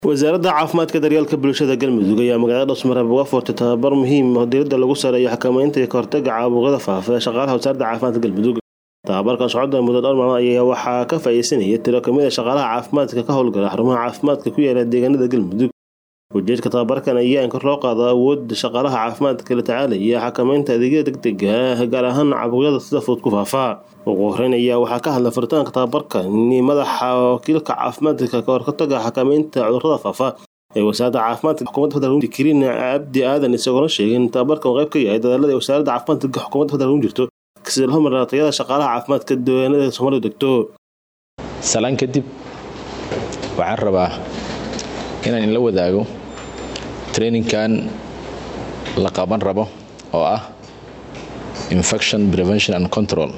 wasaaradda caafimaadka daryeelka bulshada galmudug ayaa magaalada dhowsmareeb uga furtay tababar muhiim oo diiradda lagu sareeyo xakameynta iyo kahortaga caabuqyada faafa ee shaqaalaha wasaaradda caafimaadka galmudug tababarkan socodda muddo dhowr maalmood ayaa waxaa ka faa'iideysanaya tiro kamid a shaqaalaha caafimaadka ka howlgala xarumaha caafimaadka ku yaala deegaanada galmudug ujeedka tababarkan ayaa in kor loo qaado awoodda shaqaalaha caafimaadka la tacaalaya xakameynta adeegyada degdega ah gaar ahaan caabuqyada sida fudud ku faafa ugu horeyn ayaa waxaa ka hadlay furitaanka tababarkan madaxa wakiilka caafimaadka ka hortaga xakameynta cudurrada faafa ee wasaaradda caafimaadka xukuumadda federaalk kariin cabdi aadan isagoona sheegay in tababarkan uu qayb ka yahay dadaalada wasaaradda caafimaadka xukuumadda federaalk u jirto sida loo maraa tayada shaqaalaha caafimaadka deegaanada soomaalidu degto salaan kadib waxaan rabaa inaan inla wadaago traininkan la qaban rabo oo ah infection prevention and control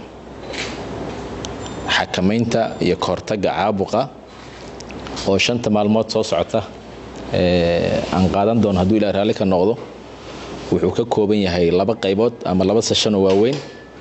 xakamaynta iyo kahortaga caabuqa oo shanta maalmood soo socota aan qaadan doono hadduu ilaa raalli ka noqdo wuxuu ka kooban yahay laba qaybood ama laba seshan oo waaweyn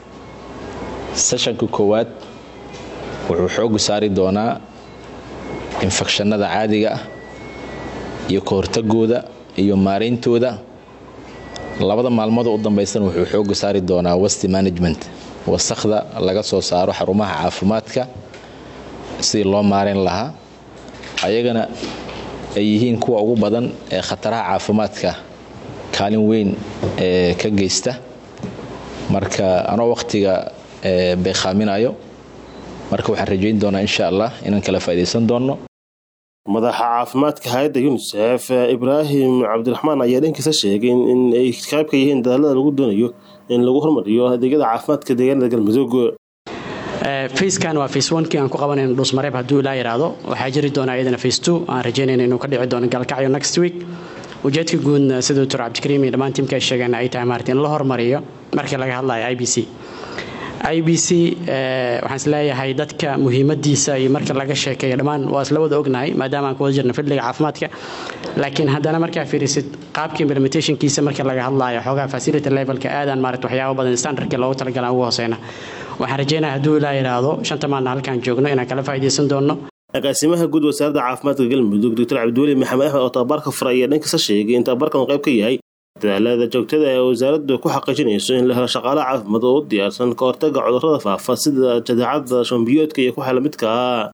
seshanka koowaad wuxuu xoogu saari doonaa infekshanada caadiga ah iyo kahortagooda iyo maarayntooda labada maalmood u dambaysan wuxuu xooga saari doonaa west management wasakda laga soo saaro xarumaha caafimaadka sidii loo maarayn lahaa ayagana ay yihiin kuwa ugu badan ee khataraha caafimaadka kaalin weyn ee ka geysta marka anoo wakhtiga beekhaaminayo marka waxaan rajayn doonaa insha allah inaan kala faa'idaysan doonno madaxa caafimaadka hay-adda yunisef ibraahim cabdiraxmaan ayaa dhankiisa sheegay in ay qayb ka yihiin dadaalada lagu doonayo in lagu hormariyo adeegyada caafimaadka deegaanada galmudug facekan waa face onkii aan ku qabanayno dhuusmareeb hadduu ilaa yidhaahdo waxaa jiri doona iyadana face two aan rajaynayna inuu ka dhici doono gaalkacyo next week ujeedka guudna sida doctor cabdikariim iyo dhammaan tiimka ay sheegeen ay tahay maarta in la hormariyo markii laga hadlayo i b c i b c waxaan isleeyahay dadka muhiimadiisa iyo marka laga sheekeeyo dhammaan waa isla wada ognahay maadaama aan kuwada jirna fidliga caafimaadka laakiin haddana markaa fiirisid qaabka implementationkiisa marka laga hadlayo xoogaa facility levelka aadaan maarata waxyaabo badan standardka loogu talagalaan ugu hooseyna waxaan rajeynaya hadduu ilaa yidhaahdo shanta maalna halkaan joogno inaan kala faa'iidaysan doonno agaasimaha guud wasaaradda caafimaadka galmudug doctor cabdiweli maxamed axmed oo tababarka furay ayaa dhankiisa sheegay in tababarkan uu qayb ka yahay dadaalada joogtada ee wasaaraddu ku xaqiijinayso in la helo shaqaalaha caafimaad oo u diyaarsan ka hortaga cudurrada faafa sida jadeecada shombiyoodka iyo kuxa lamidka ah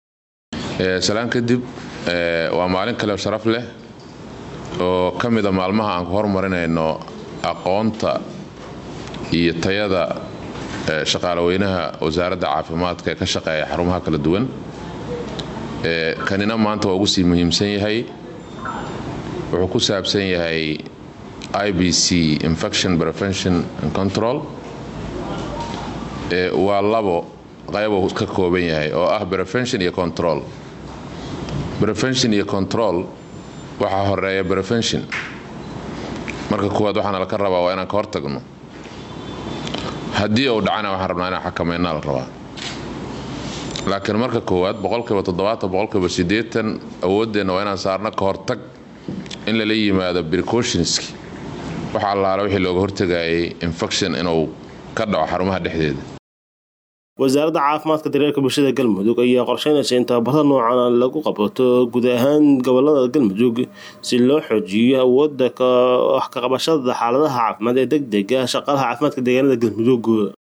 salaan kadib waa maalin kale sharaf leh oo ka mida maalmaha aan ku horumarinayno aqoonta iyo tayada shaqaalaweynaha wasaaradda caafimaadka ee ka shaqeeya xarumaha kala duwan kanina maanta waa ugu sii muhiimsan yahay wuxuu ku saabsan yahay i b c infection prevention and control waa labo qaybo ka kooban yahay oo ah prevention iyo control prevention iyo control waxaa horeeya prevention marka kuwaad waxaana laka rabaa waa inaan ka hortagno haddii uu dhacana waxaan rabnaa inaan xakameynaa la rabaa laakiin marka koowaad boqolkiiba toddobaatan boqolkiiba siddeetan awooddeenna waa inaan saarno ka hortag in lala yimaado precautionski waxa allaala wixii looga hortagayay infection inuu ka dhaco xarumaha dhexdeeda wasaaradda caafimaadka daryeelka bulshada galmudug ayaa qorsheynaysa in tababarada noocan lagu qabato guud ahaan gobolada galmudug si loo xoojiyo awoodda wax ka qabashada xaaladaha caafimaad ee deg dega shaqaalaha caafimaadka deegaanada galmudug